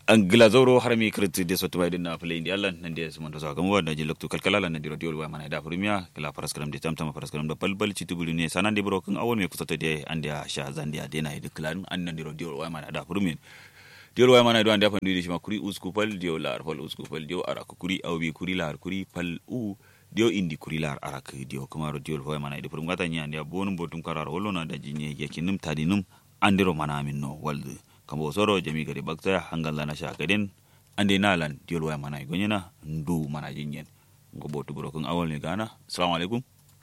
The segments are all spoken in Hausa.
angila zoro har mi kirti de sotu bai dinna play ndi Allah nan de suman to saka mu wanda jiloktu kalkala lan ndi radio wa mana da furmiya kala paraskram de tamtama paraskram da balbal ci tubulu ne sanan de brokin awon me kusato de andia sha zandia de na hidu klan an nan radio wa mana da furmiya diol wa mana do anda fandu de shima kuri usku pal dio lar pal usku pal dio ara kuri awbi kuri lar kuri pal u dio indi kuri lar ara dio kuma ro diol wa mana de furum gata nya andia bonum botum karar hollo na da jinye yakinum tadinum andiro mana min no walde kambo soro jami gari bakta hangal lana shakaden ande nalan diol waya mana gonyena ndu mana jinyen ngo botu bro kun awol ni gana assalamu alaikum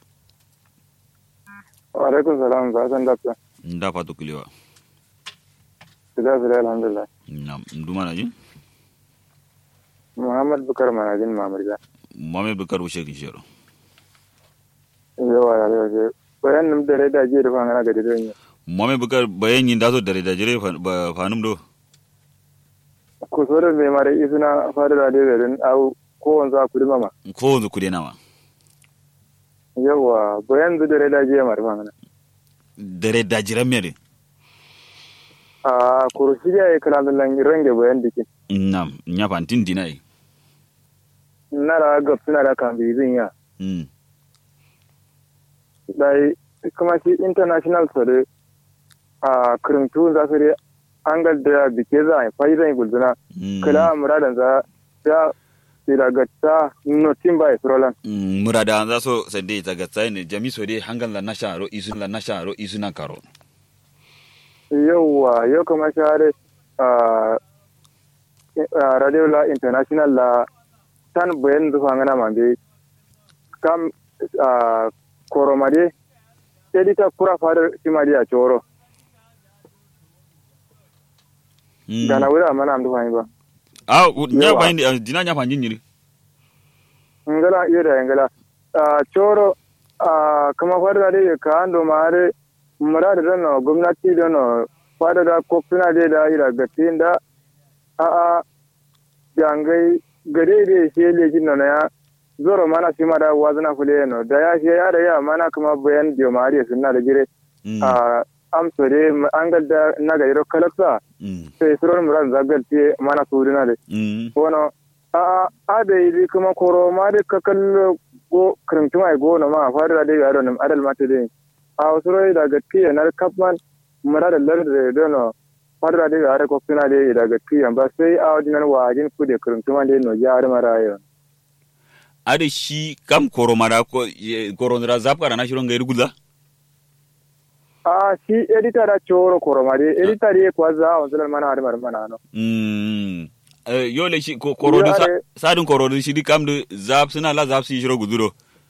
wa alaikum salam ba san dafta nda fatu kuliwa sila sila alhamdulillah nam ndu mana jin muhammad bukar manajin mamarja mame bukar wushe kin shero yawa ya yawa bayan nim dare da je da fangana ga dare ne mame bukar bayan yin daso dare da jire ba fanum do ku so da mai mare isuna fara da dare din au ko wanzu ku dima ma ko wanzu ku dena ma yawa bayan zu dare da je mare fangana dare da jire mere a kurusi ya yi kana lan range bayan dikin nam nya fantin dinai na da gab suna da kan bizin ya mm dai kuma shi international sore a kirimtu za su dai an da bike za a yi fayi zan yi gulzuna kala muradan za ya iragatta notin ba isrolan murada za so sande ta gatsa ne jami so dai hangal la nasha ro isu la nasha ro isu na karo yauwa yau kuma share a radio la international la tan bayan zuwa ngana mambe kam a koromade edita kura fadar simadi a coro gana wura mana am dufa ba a nya ba ni dina nya fanjin ni ngala yeda ngala a coro a kama fadar da ka ando mare murada da no gwamnati da no fada da kofina da da ira gatin da a a jangai gare da shi lejin no ya zoro mana shi ma da wazana fule no da ya shi ya da ya mana kuma bayan biyo mari sunna da gire a amso de an ga da na ga iro kalaksa sai suron muran zagal te mana surina de wono a a da yi kuma koro ma da ka kallo go kirintuma ai go no ma fara da ya ro adal mata de a wasu rai daga tiya na kapman mara da lar da dono fara da ya ko kina da daga tiya ba sai a wajen wajin ku da kurantuma da no ya har mara yo ade shi kam koro mara ko koro ndra zap kana shiro ngai rugula a shi editor da choro koro mare editor ye kwa za on zalan mana har mara mana no mm yole shi koro da sadin koro da shi di kam da zap suna la zap shi shiro guduro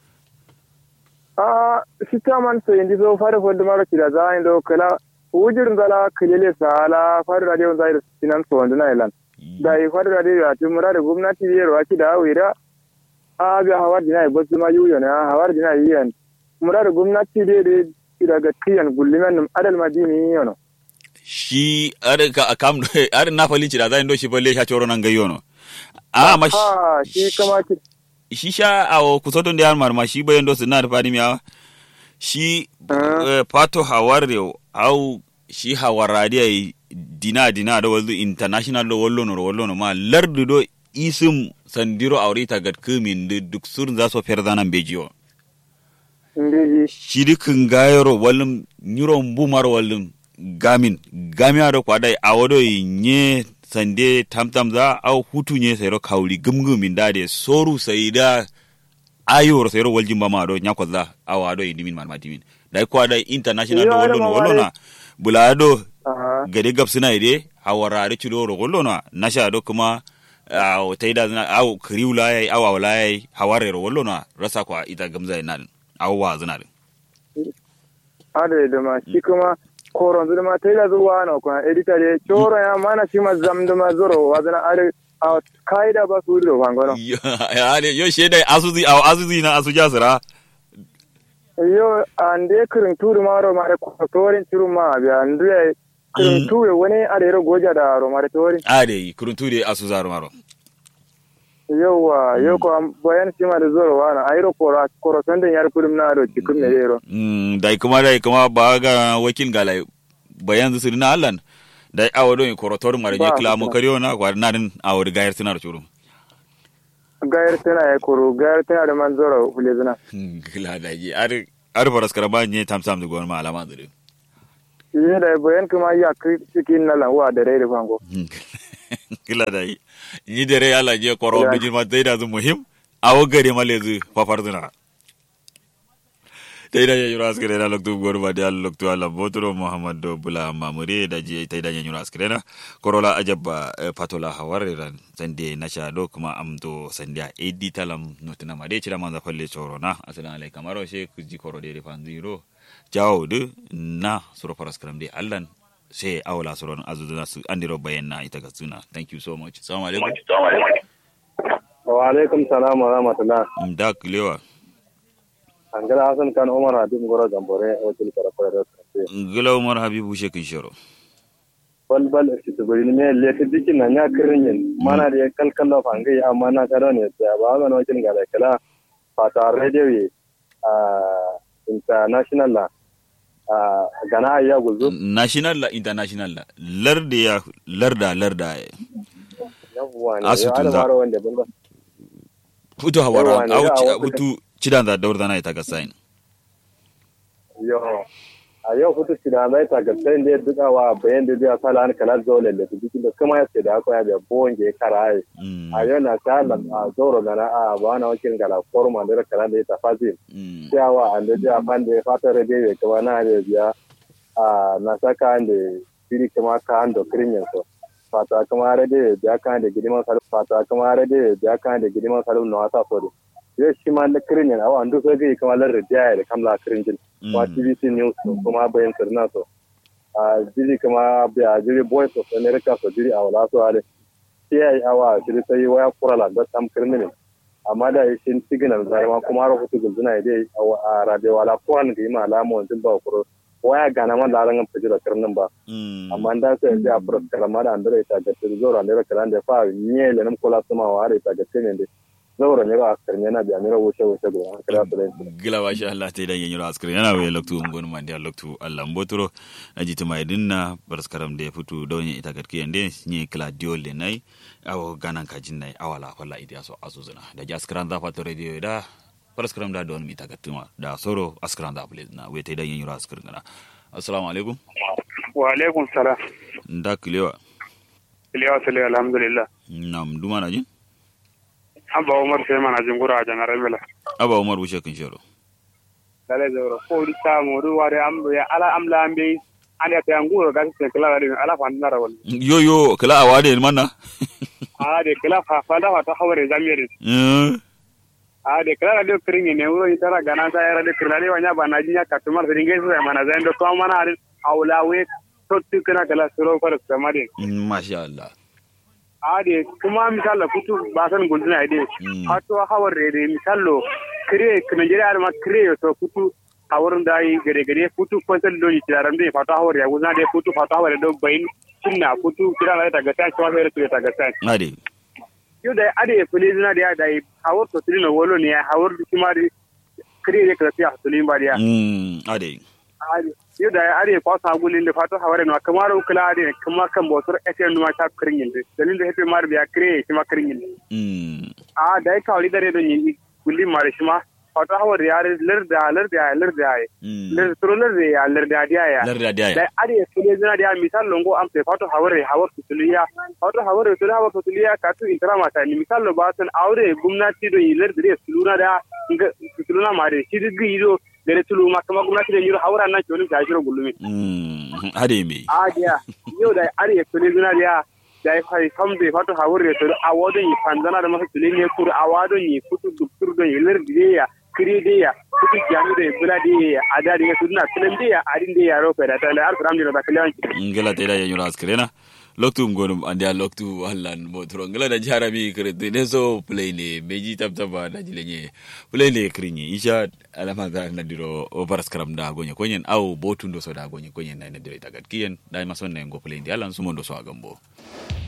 a sitaman so indi so fare fodde maro kila za indo kala wujir ngala kilele sala fare radio zai sinan so ndina ilan da i fare radio ya tumura da gwamnati yero aki da wira a ga hawar dina i bosu ma yuyo na hawar dina yiyan mura da gwamnati de de daga kiyan gulliman num adal madini yono shi are ka kam are na falin ci da zai ndo shi balle sha choro nan gayono a ma shi kama shi sha a kusoto ndi har marma shi bayan dosu na da fadi miyawa shi pato hawarre au shi hawaradi ai dina dina da waldu international do wallo no wallo no ma lardu do isum sandiro aurita gad kumin da duk surun za so fer zanan bejiyo shi dikin gayaro wallum nyuro mbumar wallum gamin gami do kwadai awodo nye sande tamtam za au hutu nye sayro kauli gumgumin da de soru sayida ayoro sayro waljin ba ma do nyako za awa do indimin man matimin dai kwa dai international do wollo no wollo na bulado gade gapsina ide hawarare chudo ro wollo na nasha do kuma aw taida zina aw kriula yayi aw wala yayi haware ro wollo na rasa kwa ita gamza nan aw wa zina ade da ma shi kuma koron zuma ta yi zuwa na kuma edita de coro ya mana shi ma zam da ma zoro wa zana are a kaida ba su da fangoro ya ne yo she dai asuzi aw asuzi na asu jasira yo ande kirin turu ma ro mare ko torin turu ma biya ndu kirin turu wani are ro goja da ro mare torin ade kirin turu asu zaro maro yauwa yau ko bayan shi ma da zoro wa na ayro koro koro sandan yar kudum na do cikin ne yero mm dai kuma dai kuma ba ga wakil galai bayan su na Allah da awo don korotor mare Ba, nye kila mo ba. kariyo na kwa na din awo da gayar tinar churu gayar tana ya koro gayar tana da man zora hule zina kila da ji ar ar faras karaba nye tam tam da gwan ma alama da yi da bayan kuma ya kai cikin na lanwa da rai da fango kila da yi ni dere yala je koro Ya. bijin ma dai da zu muhim awo gare ma lezu fafar dina dai da ya yura askere na loktu gor ba da loktu ala botro muhammad do bula mamure da je tai da ya yura askere na korola ajabba eh, patola haware ran sande na sha do kuma amdo sande a edi talam notina ma de cira manza falle choro na assalamu alaikum maro she kuji koro de fan zero jawo de na suro paras kram de allan sai awla suron azuzuna su andiro bayan na ita gatsuna thank you so much assalamu alaikum wa alaikum salam wa rahmatullah da kilewa an gada hasan kan umar habib goro gambore wakil karafara da kafe gila umar habibu shekin shoro balbal shi to bari ne le ta dikin nan ya kirin yin mana da ya kalkalla fangai amma na kada ne ya ba ga wakil ga da kala fata radio ye a international la a gana ya guzu national la international la larda ya larda larda ya yawwa ne Asu ya tun da za- maro wanda ban futu hawara Yawa ne, au ya, ci- wasu futu cidan da daurda na ita ga sain yo a yau hutu sida zai ta gaskiya da ya duka wa bayan da zai sala an kala zole da su cikin da kuma ya ce da aka ya bon ge karaye Mm, a yau na ta la a zoro da na a ba na wakil gala forma da kala da ta fazi mm, yawa an da ya fan da fata da ya kuma na da biya a na saka an da firi kuma ka an da krimin so fata kuma rade ya kan da gidiman salu fata kuma rade ya kan da gidiman salu na wata so yau shi ma da krimin a wa an duk sai kuma lar da ya da kamla krimin wa mm. TVC News so, kuma bayan sirna so a jiri kuma biya jiri Voice of America so jiri a wala so ale sai ai awa jiri sai waya kurala da tam kirminin amma da shi signal zarma kuma ro hutu gulzuna dai a radio wala ko an ga ma alamu wanzin ba kuro waya gana man da ran fijira kirnin ba Mm. amma da sai sai a furo kalama da andere ta ga zoro andere kalan da fa nye le nam kula suma wa are ta ga tinin dai zoro ne ga kirne na biya mira wuce wuce go an kira su dai gila wa sha Allah ta idan yanyu askari yana waye loktu ngon man dia loktu Allah mbotoro aji tuma idinna barskaram de futu donye ita gatki yande ni kala diole nai awo ganan kajin nai awala falla idia so azuzuna da ji askaran da fato radio da barskaram da don mi ita gatuma da soro askaran da please na we ta idan yanyu askari ngana assalamu alaikum wa alaikum salam nda kilewa iliya sale alhamdulillah nam duma na jin abba umar sai mana jingura a janar mila aba umar bushe kin shoro dale zauro ko di ta mo do ware am ya ala am la ambe ane ta nguro ga se kala da ala fa na rawal yo yo kala awade manna a de kala fa fa da ta hawre zamiri Eh, a de kala da kirin ne wuro ita ra gana ta yara da kirla ne wanya ba na jinya ka tumar da dinga sai mana zan da kuma mana arin aula we to tukuna kala suro far samade masha Allah a de kuma misalla kutu ba san gunduna ide Mm. hato hawar de misallo kire Nigeria ma kire to kutu hawar da yi gare gare kutu kwantar do yi tilaram de fato hawar ya guzna de kutu fato hawar do bayin sunna kutu kira la ta gasa kuma sai ta ta gasa ade yo da ade fulizina da da yi hawar to tilino wolo ne hawar kuma de kire de kala ya tulin ba dia mm ade yo da ade kwa sa gulin da fato hawar no kamar kula ade kuma kan botur eten no ma ta kirin yin dalil da hefe mar biya kire kuma kirin yin mm a da ya kawai dare don yin gulli mare shi ma wato hawar ya larda larda larda ya mm larda turo larda ya larda dia ya larda dia da ade sule zina dia misal longo am pe fato hawar hawar tuliya fato hawar tuliya hawar tuliya ka tu intara mata ni misal lo basan aure gumnati do yin larda dia suluna da suluna mare shi digi ido dare tulu ma kama gumnati da yiro hawara nan choni ta shiro gulumi mm ade me a dia yau da ade sule zina dia da ya fai fambe fato hawar to a wodon yi panzana da masa tulin ne kur a wadon yi kutu duktur don yi larda ya kiri ya kutu jami da bula ya a da dinga suduna filan ya a din ya ro da ta la alquran da kalewan ngala te da yanyu askrena loktu ngonum andi a loktu wallan botro ngala da jara mi krete ne so play ne meji tap tapa da jilenye play ne krinyi isha alama da na diro o paraskram da gonye konyen au botu ndo so da gonye konyen na diro itagat kien dai mason ne ngo play ndi alan sumondo so agambo